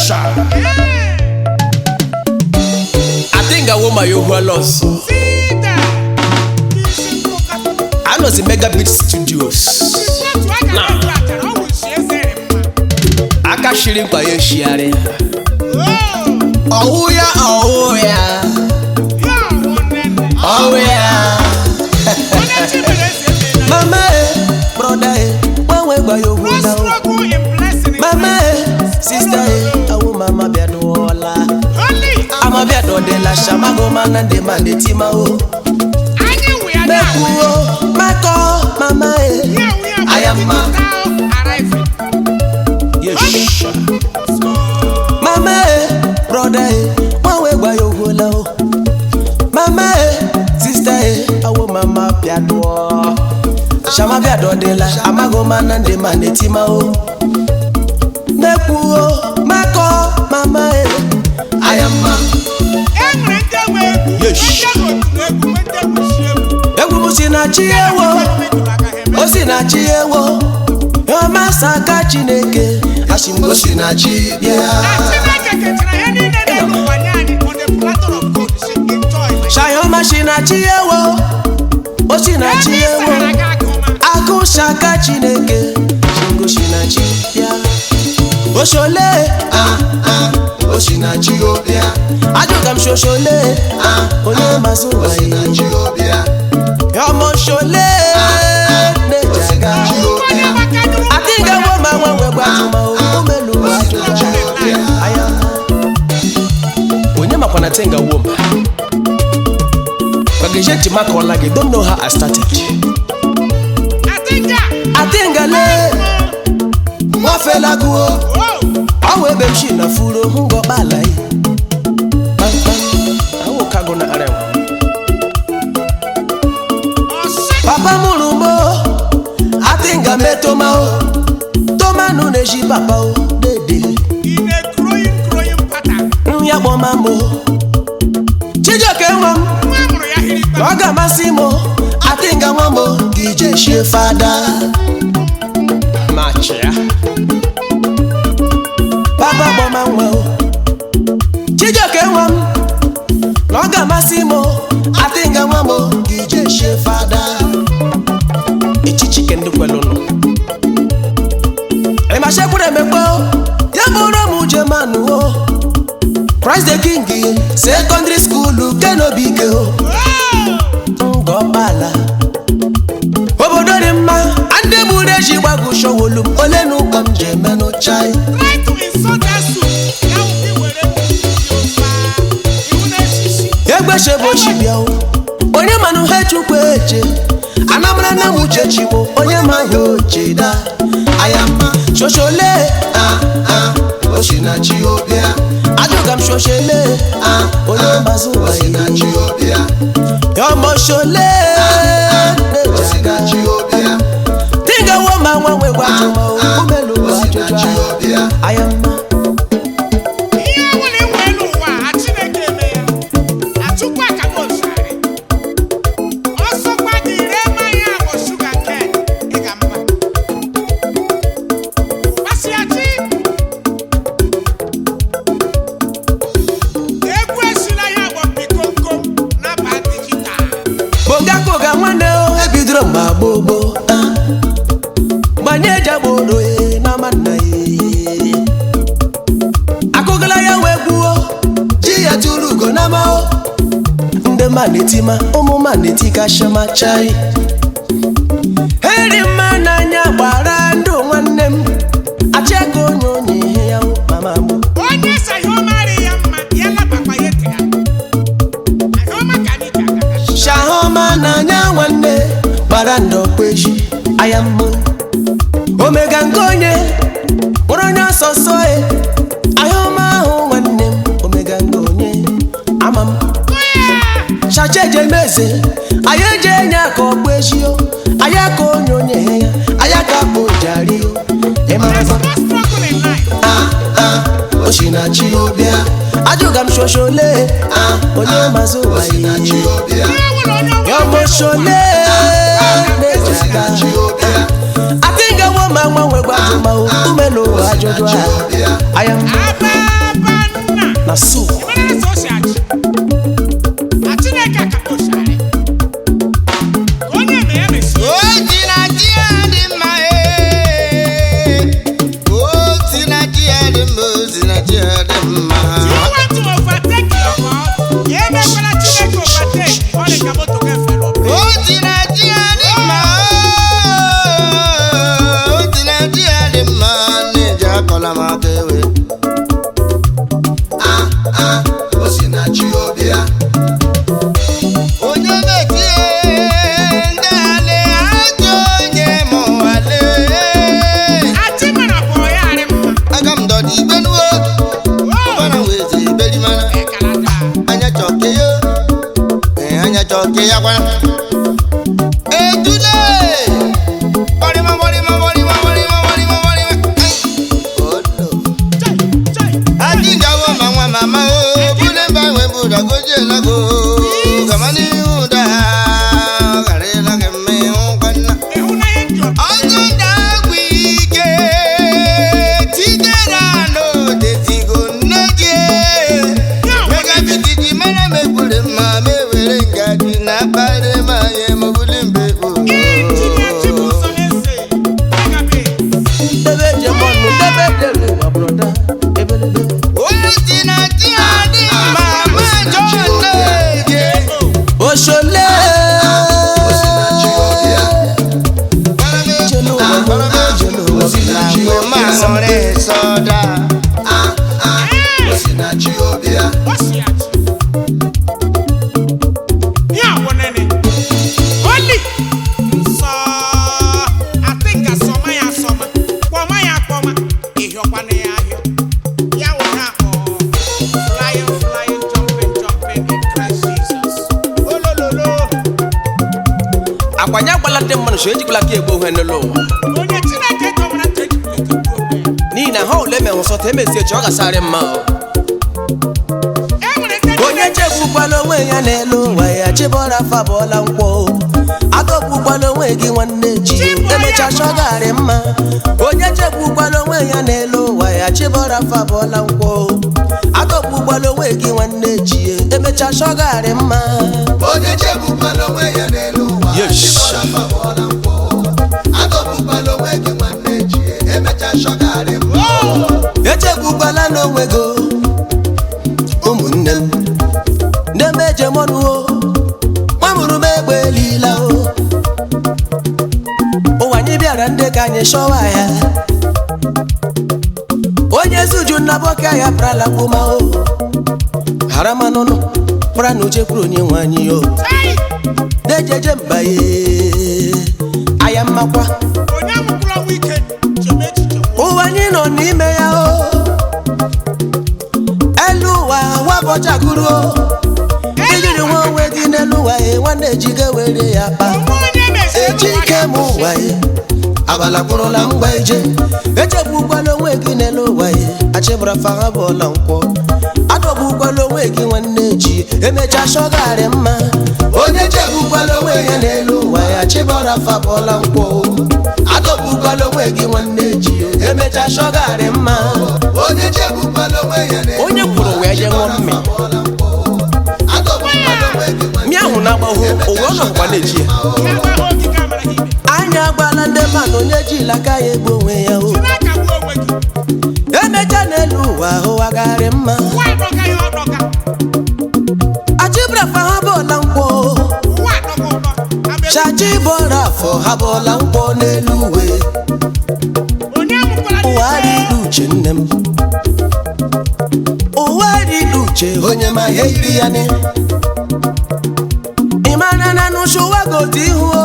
Yesha. I think I want my Yohua loss. I know the Mega Beat Studios. Aka shiri mkpa ya eshiarị. Ọwụ ya ọwụ ya. Ọwụ ya. Mama e, broda e, gbanwe gba ya ogwu na o. Mama e, sista e, awụ mama bịa n'ụọla. Ama bịa dọdela shamago mana ndị ma na-eti ma o. Mekwuo, makọ, mama e. Ayama. Yesha. Mama e, broda e, gbanwe gba ya ogwu na o. Mama e, sista e, awụ mama bịa dụọ. Shama bịa dọdela, amago mana ndị ma na-eti ma o. Mekwuo, makọ, mama e. Ayama. Egwu m si na chi ewo, o si na chi ewo. Yọma saka Chineke, asị m o si na chi bịa. Shayoma si na chi ewo, o si na chi ewo. Akụ saka Chineke, Shingo si na chi bịa. Oshole, ah ah, o si na chi o bịa. Ajụga m shoshole, ah onye mazụ ụwa ya. Yọmọ shole, na-eji aga. Adịghị ewo ma nwa nwe gbajụma o, umelu ajụja. Aya. Onye makwa na tenga wom. Bageje Timaka Olage don't know how I started. Atingale, nwa fela guo. Ọwụ ebe m shi na furo ngọ kpala yi. Kpamkpam, awụ kago na arewa. Papa mụrụ m o, atinga me toma o. Toma nụ na-eji papa o, dede. Nri akpọma m o. Chijioke nwa m, ọ ga-amasị m o. Atinga nwa m o, ije shie fada. Machia. Papa kpọma nwa o. Chijioke nwa m, na ọ ga-amasị m o. Atinga nwa m o, ije shie fada. Echichi ke ndị kwelụnụ. Ịmashekwuru emekpe o, ya bụrụ m Jemanụ o. Christ the King secondary school kenobike o. ngọkpala obodo dị mma ndị gburu eji gbagụ showolu m ole na ụka m ji emenụ chai egbechebochi bịa o. onye manụ ha chukwu eche anamara na m uche chigbo onye ma ha oche da ayama shoshole ah ah osinachi obia ajụga m shoshele ah onye mbazụ ụwa ya yọmọ ṣọlẹ dinga wo ma wọn wẹ wá jọmọ o mélòó wá jọjọ ayọmọ. kogakoga nwanne o ebidoro mgbe gbogbo gbanye jagboro e na manna e akụgala ya wee gbuo ji ya tụrụ ugo na mao ndị ma na-etima ụmụ ma na-etika shama chai eri mma n'anya gbara ndụ nwanne m achịaka onye onye ihe ya mama mụ onye saghị ọmarị ya mma ya labakwa ya tega ahụma ka anyị ji aga shahoma n'anya nwanne gbara ndọkpeji aya mmụ omega nke onye kpọrọ onye ọsọsọ e ahụma ahụ nwanne m omega nke onye ama m chacha eje meze anyị eje enye aka ọkpụ ejio anyị aka onye onye ya anyị aka akpụ jario ịmara There's no struggle in life. osinachi obia ajụga m shoshole onye mazụ ụwa ya Ihe nwere onye nwe yọmọṣọlẹ n'ejaga atingawo ma nwa nwegwa ma umelo ajụjụ a ayam Aba! mmanụ so ejikwala ka egbo ihe n'ụlọ ụwa onye chineke dọwara ntị ejikwa ike gbuo onwe ya n'ihi na ha ole menwe sọta emezie chi ọ gasarị mma o. e nwere ndị onye chegbukwala onwe ya n'elu ụwa ya chibọra fabọla nkwọ adọgbukwala onwe gị nwanne ji emecha chọgarị mma onye chegbukwala onwe ya n'elu ụwa ya chibọra fabọla nkwọ adọgbukwala onwe gị nwanne ji emecha chọgarị mma onye chegbukwala onwe ya n'elu ụwa Yes. chibọrọ afa bụọla mkpọ adọgbukwala onwe gị nwanne ji emecha shọgarị mbọ echegbukwala n'onwe gị o, ụmụnne m ndị m ejemọnụo nwamụrụ m egbe elila o ụwa anyị bịara ndị ka anyị chọwa ya onye zuju nnaboke ya prala gbuma o hara manụnụ pra na uche kwuru onye nwe anyị o Ai! dejeje mbaye aya mmakwa onye amụkwụrụ ọnwụ ike chebe echiche nwụọ. ụwa anyị nọ n'ime ya o elu ụwa wabọchagoro ijiri nwa onwe gị n'elu ụwa ya nwanne ejiga were ya kpa onwe onye meziri eji n'ụwa ike ya m ụwa ya abala kpụrụla mgba ije echegbukwala onwe gị n'elu ụwa ya achịbara faha bụọla nkwọ adọgbukwala onwe gị nwanne ji emecha shọgarị mma onye chegbukwala onwe ya n'elu ụwa ya chịbara fa bụọla nkwọ adọgbukwala onwe gị nwanne ji emecha shọgarị mma onye chegbukwala onwe ya n'elu onye kwuru wee je ṅụọ mmiri bụọla mkpọ adọgbukwala onwe gị nwanne mmiri ahụ na-agbahụ owe ọ nọkwa na-eji ya ya gwa ha ogige amara ha ime anya agbala ndị mmadụ onye jila aka ya egbu onwe ya o na-akagbu onwe gị emecha n'elu ụwa ahụwagharị mma ụwa adọga ya ọdọga achịbrafa ha bụọla nkwọ ụwa adọga ụdọ Abịa- chachi bọrọ afọ ha bụọla nkwọ n'elu uwe onye amụkwara ụwa n'ike riri uche nne m ụwa riri uche onye ma ihe yiri ya ni ịmara na n'ụsụwa gote ihu o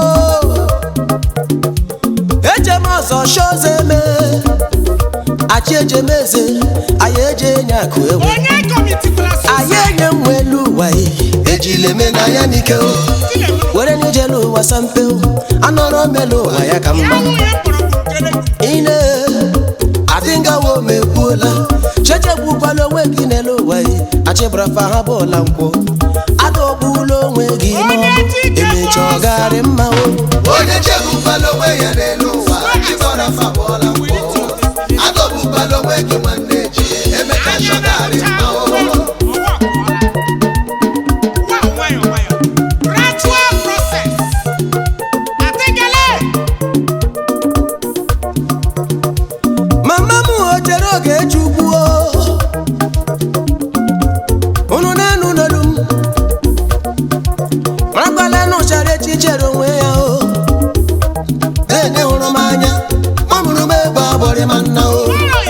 ejem ọzọ shoze eme achị ejem eze anyị eje enye akụ ewe onye kọmitikwara anyị enye nwe elu ụwa ya ejile eme na ya n'ike o were n'ijelu ụwa sampe o anọrọ melu ụwa ya ka ya mma nwunye mkpọrọgwụ nkele ine adịngawo mekwuola chechegbukwala onwe gị n'elu ụwa ya achịbarafa ha bụọla nkwụ adọgbula onwe gị n'ọnụ emecha ọgarị mma o onye chegbukwala onwe ya n'elu ụwa chibọrọ afa bụọla mkpọ adọgbukwala onwe gị nwanne ji emecha shọgarị mbọ mama m o chere oge chukwu o unu na-anụ n'olu m marakwala na ụchara echi chere onwe ya o ene hụrụ m anya ọ mụrụ m egbe agbọrị ma nna o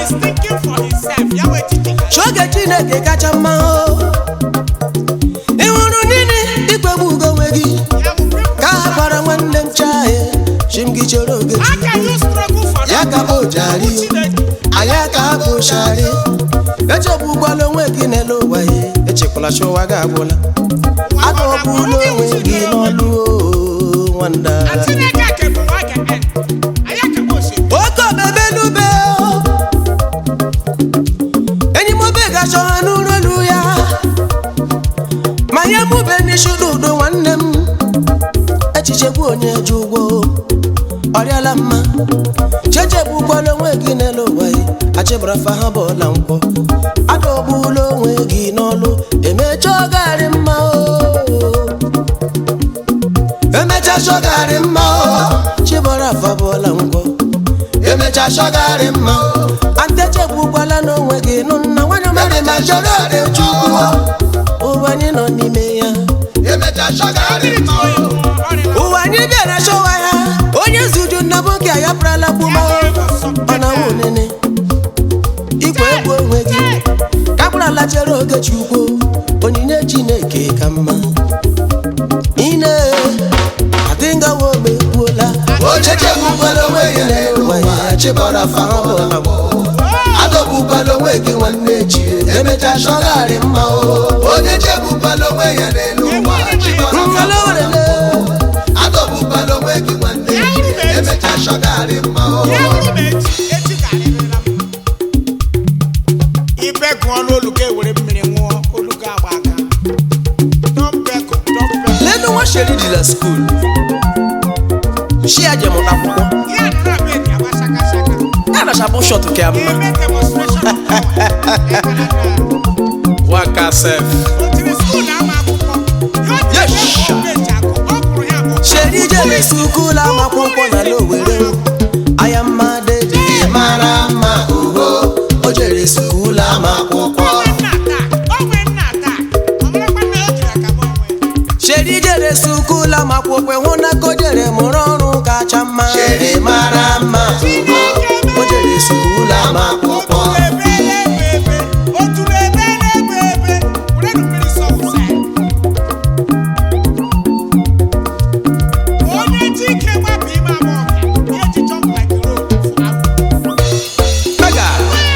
Ch'oge Chineke kacha mma o ị hụrụ nini ikpegbu ugo onwe gị ka ha gwara nwanne m chae chim gị chere oge Chukwu ya ka bụ jari anyị aka hapụ shari echegbukwala onwe gị n'elu ụwa ya echekwala chụwa gị agwụla adọgbula onwe gị n'ọlụ o nwanda oke obebe n'ube o enyi m obe gacha ha n'ụlọ elu ya ma nye mube n'isi udo nwanne m echiche bụ onye ji ụgwọ ọrịala mma chechegbukwala onwe gị n'elu ụwa ya achịbarafa ha bụọla nkwọ adọgbula onwe gị n'ọlụ emecha ọgarị mma o emecha chọgarị mma o chibarafa bụọla nkwọ emecha chọgarị mma o antechegbukwala n'onwe gị nụ nna nwanyị mmadụ ma chọrọ oge chukwu ụwa anyị nọ n'ime ya emecha shọgarị mbọ ụwa anyị bịara chọwa ya onye zuju nna boke ya prala gbuma ọ na nwa onene ikwe egwu onwe gị kapụrala chere oge chukwu onyinye chineke ka mma ine adịngawo mekwuola onye chegbukwala onwe ya n'elu ụwa chibọrọ afa ha bụọla mkpọ adọgbukwala onwe gị nwanne ji emecha shọgarị mma o onye chegbukwala onwe ya n'elu ụwa chibọrọ afa Ngala werele, adọgbukwala onwe gị nwanne ji achọgarị mma o ya wụrụ m echi echi ga-arịrịla mma ibe gụọ n'olu ga ewere mmiri ṅụọ olu ga agba aka dọmbekụ dọmbekụ lenu nwa sheri dị na skuul shi ya je mụta akwụkwọ ya nọ na bedi agba shaka shaka ya na shabụ shọt ka mma eme demonstration of power waka sef o tiri skuul na-ama akwụkwọ ya o tiri Yes. ebe peji akụ ọ kwụrụ ya bụ sheri jere skuul amakwụkwọ na n'owere aya mma dedi ị mara mma oho o jere skuul ama akwụkwọ onwe nna taa onwe nna taa ọ marakwa na o jiri aka m onwe sheri jere skuul amakwụkwọ hụ na ka o jere mụrụ ọrụ kacha mma chere mara mma oho o jere skuul ama akwụkwọ mega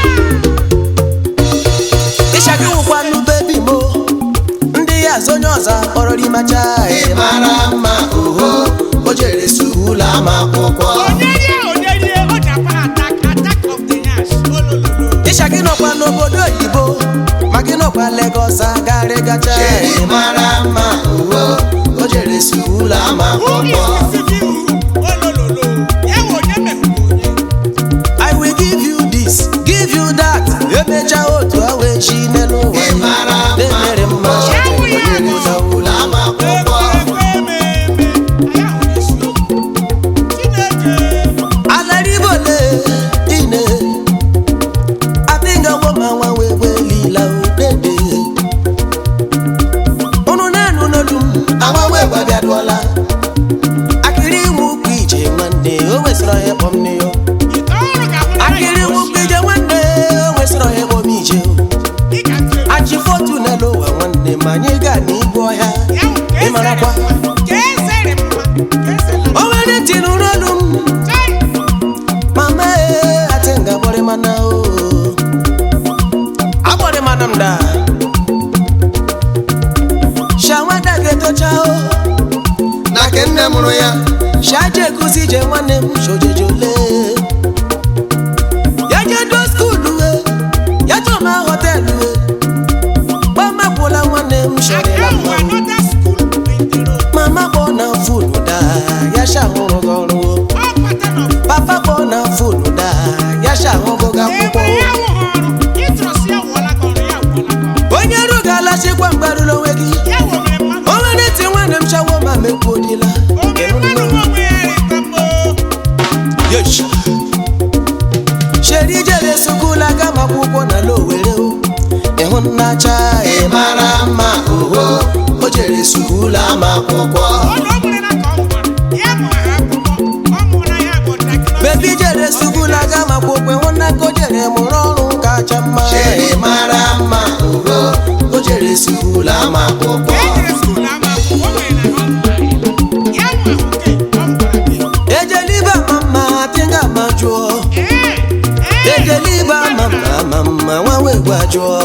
ịshaka nwụkwanụ bebi mo ndị ya azụ onye ọzọ kpọrọ rimacha ị mara mma oho o jere skuul ama akwụkwọ ịsha gị nọkwa n'obodo oyibo ma gị nọkwa Lagos agarị gacha chere mara mma oho o jere skuul ama akwụkwọ I will give you this give you that emecha otu awa echi n'elu ụwa ị mara mma na-emere mma oho o jere skuul ama akwụkwọ alaribole ine abinga woma nwa wee welila udede unu na-enu n'olu m agbanwe gbabiadụọla akịrị nwukwu ije nwanne o nwesịrị onye kpọm nne ya akịrị nwukwu ije nwanne o nwesịrị onye kpọm ije achị fotu n'elu ụwa nwanne ma anyị gaa n'igwe ọhịa ị marakwa o nwere ntị n'ụrụ olu m mama ee ati nga gbọrị mana o agbọrị mana m da shawada ga-etocha o na ke nne mụrụ ya shaje ekuzi ije nwanne m shojeje ole ya jedo skuulu e ya chọma họtelụ e gbamakwụla nwanne m shọrịla mma mama kpọ na fonu da ya shahụrụ gị ọrụ o papa kpọ na fonu da ya shahụgo gị akwụkwọ o onye rugala chikwa mgbarụla onwe gị o nwere ntị nwanne m chawo ma mekwuodila sheri jere sukula gama akwụkwọ na lowere o ịhụ nnacha ị mara mma oho o jere skuul ama akwụkwọ bebi jere sukula gama akwụkwọ ịhụ nna ka o jere mụrụ ọrụ kacha mma chere mara mma oho o jere skuul ama akwụkwọ ejeliba mama tinga ma jụọ ejeliba mama mama nwa wee gwa jụọ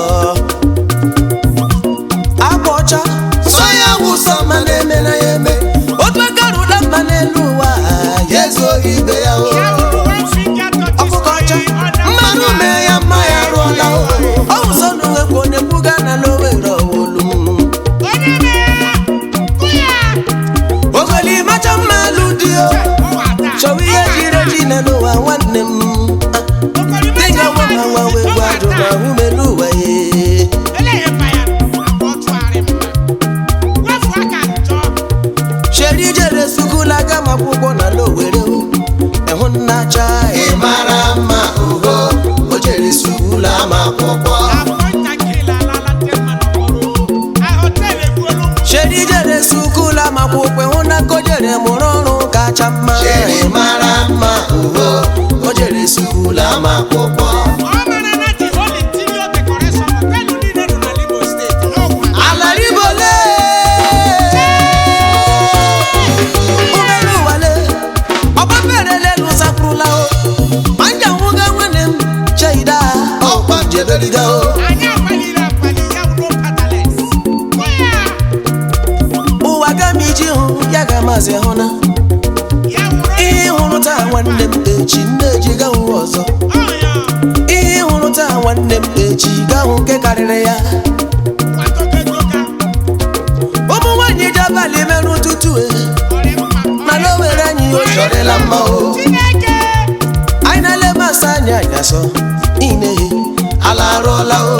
agba ọcha sọ ya wụsọ ma na-eme na ya eme otu aka rụla mma n'elu ụwa ya ezo ibe ya o ọkụkọ ọcha mmanụ mee ya mma ya rụọla o ọ wụsọ n'uwekwu na-ekwuga na lowere ọwụlụ ogoli macha mma alụ dị o chọwa ihe jiri eji na n'ụwa nwanne m dịga nwa ma nwa wee gwa ajụ ma hụ melu ụwa ye sheri jere sukula gama akwụkwọ na lowere o ịhụ nnacha ị mara mma oho o jere skuul ama akwụkwọ sheri jere sukula ma akwụkwọ ịhụ na ka o jere mụrụ ọrụ kacha mma chere mara mma oho o jere skuul ama akwụkwọ alaribole ụgbọelu wale ọgbafere lelu sapụrụla o ma nja nwụga nwanne m cheida ọkwa jeberiga o ụwa ga m iji hụ ya ga maazị hụ na ihe hụrụ taa nwere nwanne m echi nne eji gahụ ọzọ ihe ị hụrụ taa nwanne m echi gahụ nke karịrị ya ụmụ nwaanyị ji abalị merụ ụtụtụ e mana o were anyị o chọrịla mma o anyị na-ele masị anya anyasọ ine ala arụọla o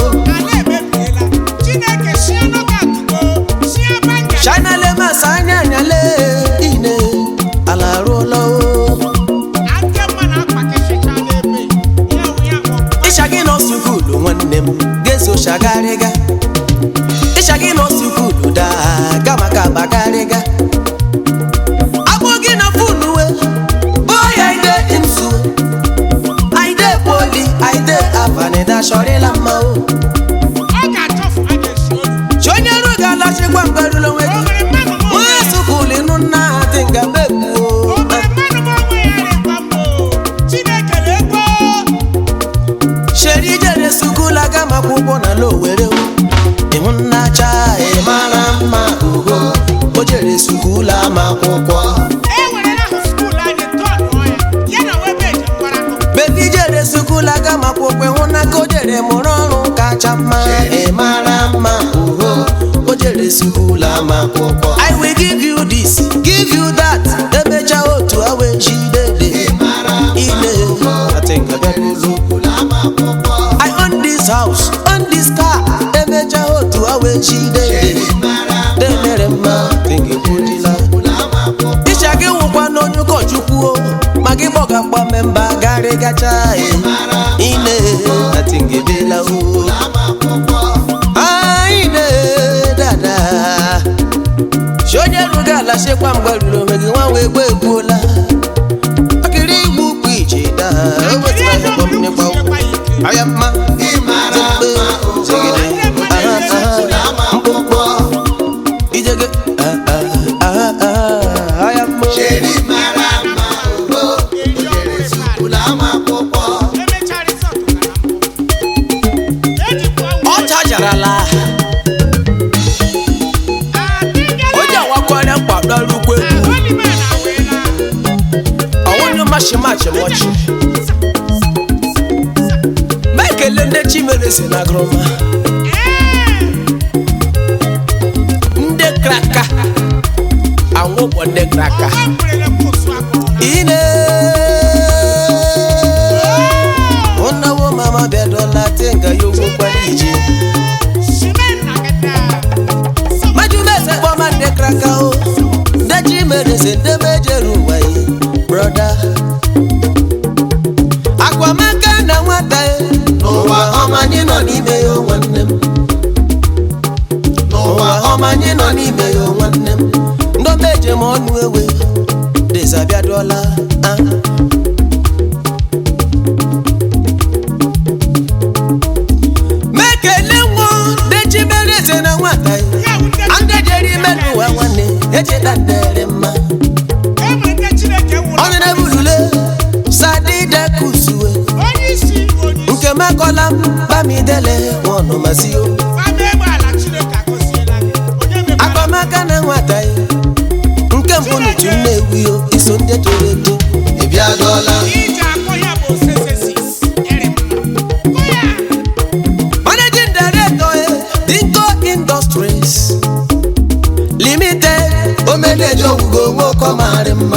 china le masị anya anyale ine ala arụọla o ịcha gị nọ sukulu nwanne m ga-eso chagharịga ịcha gị nọ sukulu daa ga maka bagharịga agbụ gị na fonu we boya ide nsu aide poli aide avanida chọrịla mma o chi onye ru ga-alachikwa mgberụla onwe gị nwa sukulu ịnụ nna ha dị nga mebuo sheri jere sukulu aga m akwụkwọ na lowere ịhụ nna cha ị mara mma ugo o jere sukulu ama akwụkwọ bebi jere sukulu aga m akwụkwọ ịhụ na ka o jere mụrụ ọrụ kacha mma ị mara mma ugo o jere sukulu ama akwụkwọ i will give you this give you that emecha otu awa echi dede ile atingabelu I own this house, own this car. Emecha otu awa echi dede denere mma tingekwudila ịcha gị nwụkwa n'onye ụkọchukwu o ma gị gbọgakwa memba garị gacha ine atingebela o ine dada si onye ruga ala chekwa mgbe ruru onwe gị nwa wee gbo egbuola akịrị igbu ukwu ije daa o wetara ya kpọm n'ịgba ụkwụ aya mma ijege aya mma ọ chajarala onye awakwara mkpadọrukwu egwu ọnwụnye machi machi mọchi ma ekele ndị chimere si na groma ndị kraka anwụkpọ ndị kraka ine ụnawo mama bịadola tenga ya ogwo kwara ije majumeze kpọma ndị kraka o ndị chimere si ndị mejere ụwa yi broda akwamaka na nwata ya n'ụwa ọma anyị nọ n'ime ya o nwanne m n'ụwa ọma anyị nọ n'ime ya o nwanne m ndọba eje m ọnụ ewe dezabiaduola ah. mekele nwo dechimereze na nwata ya ndị jere ime n'ụwa nwanne echeta ndere mma onye na-ebulule sadidekusuwe nke mekọla m bamidele nwanụmasị o akpamaka na nwata ya nke mbụ n'utu nnewi o iso ndị toro eto ịbịagola managing director eh, dinko industries limited omeneji ogwugo onwe ụkọ marị mma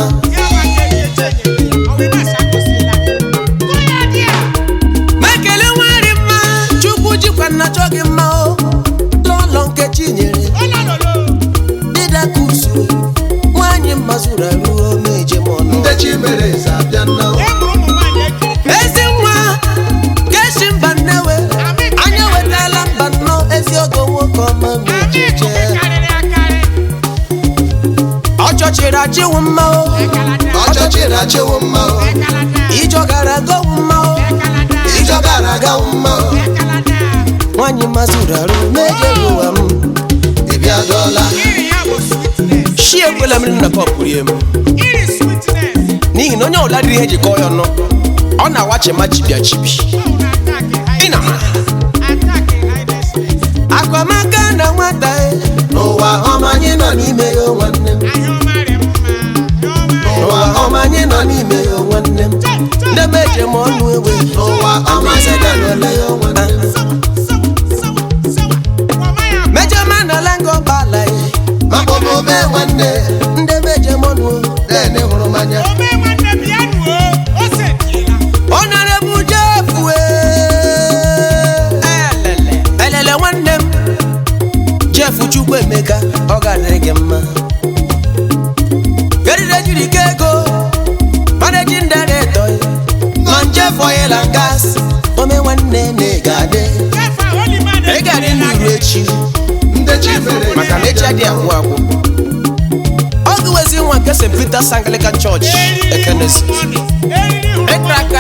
mekele nwari mma chukwu jikwa nna chọ gị mma o lọlọ nkechi nyere didakusu nwanyị mma zuru arụ meje m ọnụ ndị chi mere eze abịa nna ezi nwa keshi mba nnewe anya wetala mba nnọọ ezi ogo nwoke ọma mejeje ọchọchịrị achịwụ mma o ọchọchịrị achịwo mma o ijọ gara gowu mma o ijọ gara agawo mma o nwanyị mma zuru arụ mejere ụwa m ịbịagola shi ekwela mmiri na pọp rie m n'ihi na onye ọbụla dịrị ihe jikọ ya ọnụ ọ na-awachi ma chibia chibi ị na akwamaka na nwata e n'ụwa ọma anyị nọ n'ime ya o nwanne m n'ụwa ọma anyị nọ n'ime ya o nwanne m meje m ọnụ ewe n'ụwa ọma zidalụla ya nwanne meje ma na lengo bala ye maka omume nwanne ndị meje m ọnụ nene hụrụ mmanya Honorable Jeff elele elele nwanne m Jeff Chukwu Emeka ọ ga-adịrị gị mma erire jiri ka ego managing director ma Jeff Oil and Gas ome nwanne na ị ga-adị ị ga-adị n'iru echi ndị chi mere maka na echi adị agwụ agwụ ọ gụwezi nwa nke St. Peter's Anglican Church Ekenesi ịkraka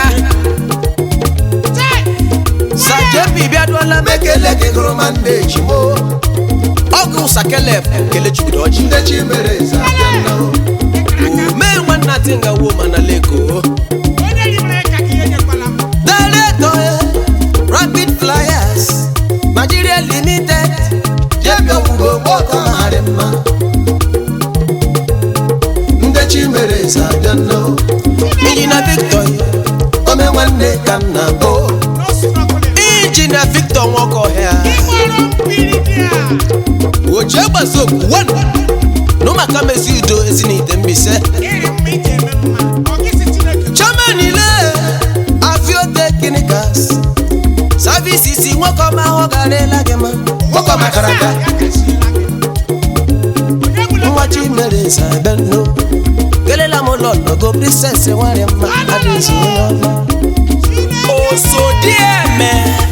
sajebi bịaduola m ekele gị gụrụ ma ndị ejimo ọgụ sakelef kelechukwu ọjị ndị chi mere eze abịa nnọọ omee nwanna tinga wo mana leko daleto rapid flyers nigeria limited jebi ọgwụgwọ gbọtọ marị mma ndị chi mere eze abịa nnọọ injina victor ome nwanne ka m na-abụ injina victor nwokohia oche gbazokwu wan n'ụmụaka mezi udo ezinite mbise chairman ile avio technicals services nwoke ọma ahụ garịla gị ma nwoke makara aka nwa chimere zabeno kelela m ụlọ nọgo princess nwanyị mma adịzi onye ọma osodieme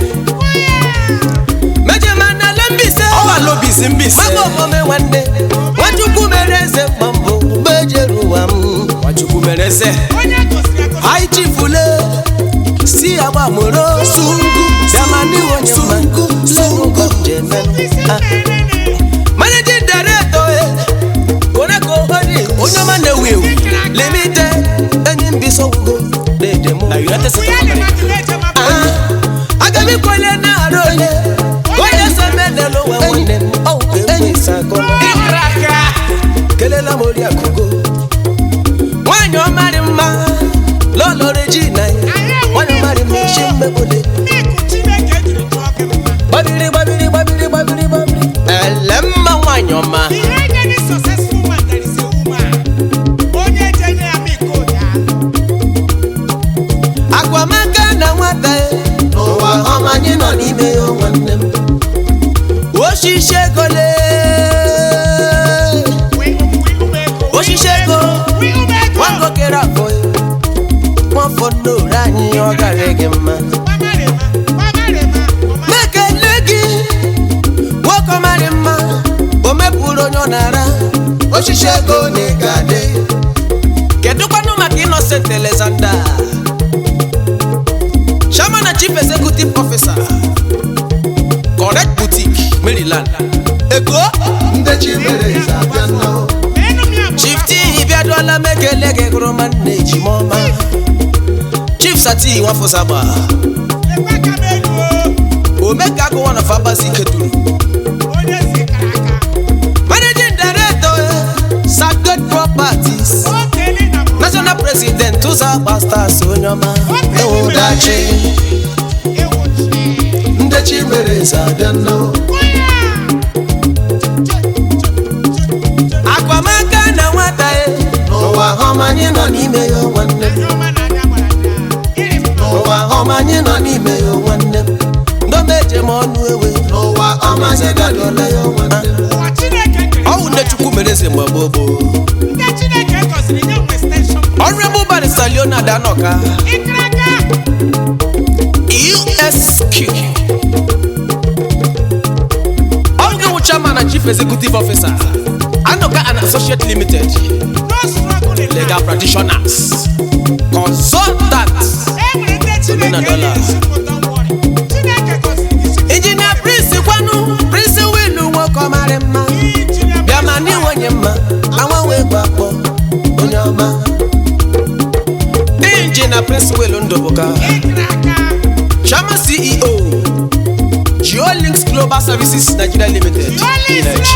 mejemanale mbise ọwalobisi mbise mama omome nwanne nwachukwu mere eze mma mbụ mgbe ejere ụwa m nwachukwu mere eze anyị chifule si agbamoro sungu bịamani onye mma sungu jemen managing director eh, koneko ori onye ọma na-ewu ewu limite enyi mbisogwugo na-edemo na united states of america aga m ikwele na-arụ onye onye so medelu ụwa nwanne m ọwụ enyi sakọla kelela m ori akụgo nwanyị ọmarị mma lọlọ regina ya nwanyị ọmarị mma isi mmegbole gbabiri gbabiri gbabiri gbabiri gbabiri ele mma nwanyị ọma agwamaka na nwata ya n'ụwa ọma anyị nọ n'ime ya nwanne m osisi ego lee osisi ego nwangokere afọ ya nwafọ n'ore anyị ọ gara gị mma mekele gị nwoke ọmarị mma o mepụrụ onye ọ na-ara osisi ego na ị ga-adị kedụkwanụ maka innocent alexander chairman and chief executive officer correct boutique maryland ego ndị chi mere eze abịa nnọọ chief t bịaduola m ekele gị gụrụ ma nna ejimọma chief sati nwafọsagba omeka agụ one of abazi keduru managing director sacred properties national president ụzọ agba stars onye ọma ụdachi ndị chi mere eze abịa nnọọ akwamaka na nwata ya n'ụwa ọma anyị nọ n'ime ya nwanne m n'ụwa ọma anyị nọ n'ime ya nwanne m ndomeje m ọnụ ewe n'ụwa ọma anyị gadụọla ya nwanne m ọwụ nne chukwu mere eze mgbe gboo gboo honorable barrister leonard anoka esq oge wụ chairman and chief executive officer anoka and associate limited legal practitioners consultants injinia prince kwanu prince wilu nwoke ọmarị mma bịa ma n'iwenye mma anwanwe gbakpọ onye ọma injinia prince wilu ndụbụka chairman ceo geolinks global services nigeria limited village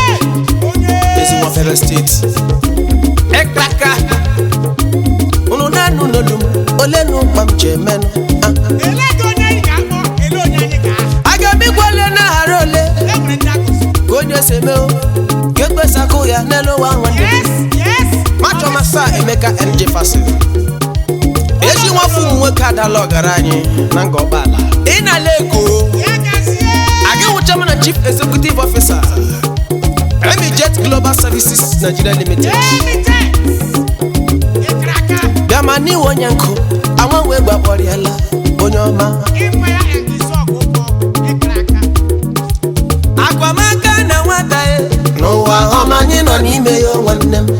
ezinwafere steeti ekaka unu na-anụ na olu m ole nu mkpa m ji emenụ Ah, Elee ka onye anyị ga-akpọ? Elee onye anyị ga-aha? a ga-emegwe ole na-aghara ole E nwere ndị akụzi. ka onye si eme o ka ekpesakụ ya n'elu ụwa nwanne Yes, yes. macho masa emeka mj fasil ezi nwafọ ụmụ nwoke adala ọgaranya na nga ọgbala ị na-ala ego Ya gazie. aga nwụcha m na chief executive officer emijet global services nigeria limited Emite. Ịkara aka. bịa ma n'iwe onye nkụ anwa wee gbakpọrịala onye ọma Ịkwa ya engisi ọgụ ụgwọ. Ịkara aka. akwamaka na nwata e n'ụwa ọma anyị nọ n'ime ya o nwanne m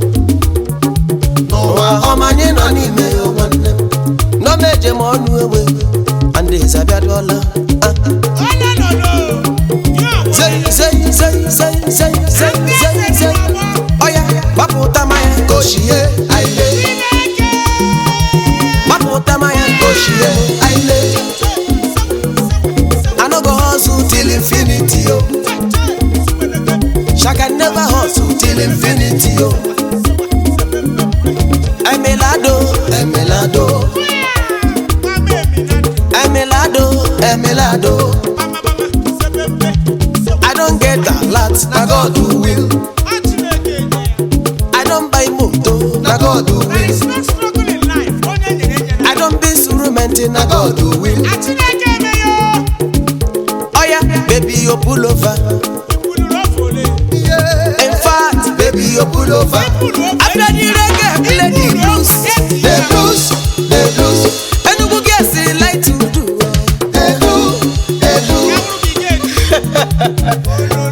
n'ụwa ọma anyị nọ n'ime ya o nwanne m n'omeje ma ọnụ ewe andeze abịadụọla Ah, Ole lolo. Ya onwe zei ya. zei zei zei zei zei Ndị zei eze dị zei n'ọgbọ. ọya gbapụta maya Koshie aile Chineke. gbapụta maya Koshie aile anogo hustle till till infinity o shaka never hustle till infinity o emelado emelado Mama Eminado. emelado emelado Mama, mama. Sebebe. i don get a lot na God who will Ọ Chineke nye ya. i don buy moto na God who There will is no struggle in life. Onye nyere nyere. i don be surumenti na na God who will A Chineke eme ya o. oya baby you pull over Ikwulu n'ofe ole. yeah. in fact baby you pull over Ikwulu ofe. after the reggae play the blues the blues the blues enugu girls dey like to do ehu ehu Ya bụrụ ka ị ga-eji. Ololo.